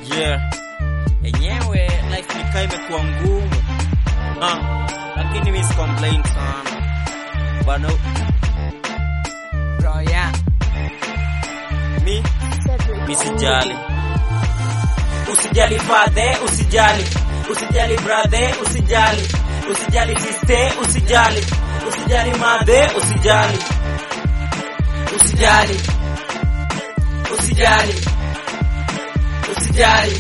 Yeah. Enyewe life nikaa imekuwa ngumu. Ah, lakini mimi si complain sana. Bana Bro, yeah. mi mi sijali. Usijali father, usijali. Usijali brother, usijali. Usijali sister, usijali. Usijali mother, usijali. Usijali. Usijali. Usijali.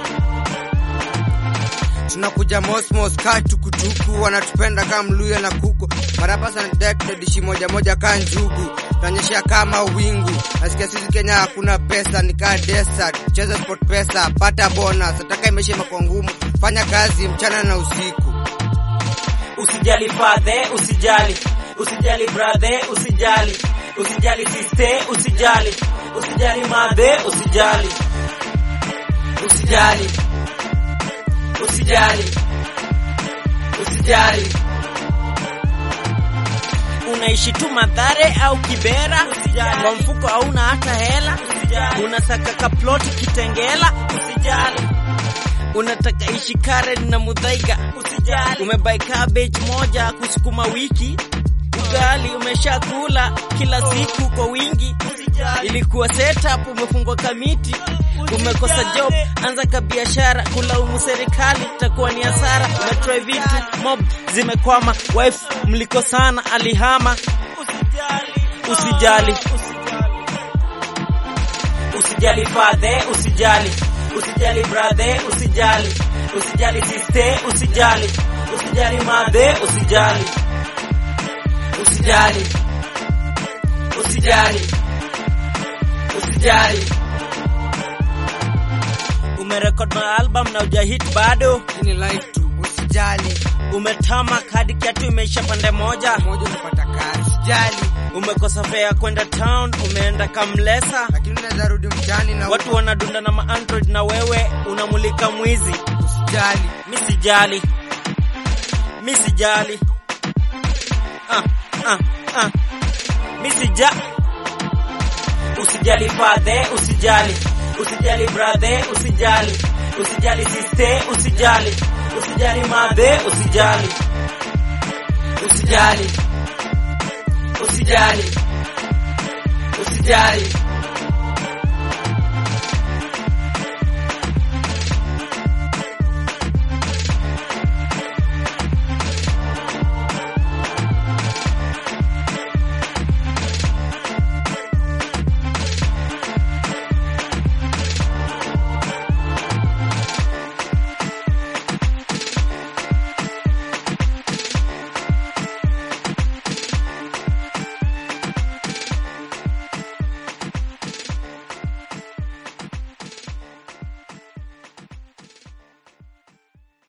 tunakuja mosmos kaa tukutuku wanatupenda kama mluya na kuku marapa sana dishi moja moja kaa njugu tunaonyeshea kama wingu nasikia sisi kenya hakuna pesa ni kaa desert cheza sport pesa pata bonus ataka imeisha imekuwa ngumu fanya kazi mchana na usiku Usijali father, usijali. Usijali brother, usijali. Usijali sister, usijali. Usijali mother, usijali. Usijali. Usijali. Usijali. Unaishi tu Madhare au Kibera, kwa mfuko hauna hata hela, unasaka kaploti Kitengela, usijali. Unataka ishi Karen na Mudhaiga, usijali. Umebai cabbage moja kusukuma wiki, ugali umeshakula kila siku kwa wingi, ilikuwa setup, umefungwa kamiti, umekosa job, anza ka biashara, kulaumu serikali itakuwa ni hasara. Umetry vitu mob zimekwama, wife mlikosana, alihama. Usijali, usijali father, usijali, usijali brother, usijali, usijali sister, usijali, usijali mother, usijali, Usijali. Usijali. Usijali. umerekod ma album na ujahit bado, ini life tu usijali umetama hadi kiatu imeisha pande moja, moja unapata kazi usijali umekosa fare ya kwenda town, umeenda Kamlesa, lakini unaweza rudi mtaani na watu wanadunda na maandroid na wewe unamulika mwizi. usijali Mi sijali, mi sijali, ah, ah, ah. mi sija Usijali father, usijali, usijali brother, usijali, usijali sister, usijali, usijali mother, usijali, Usijali. Usijali. Usijali.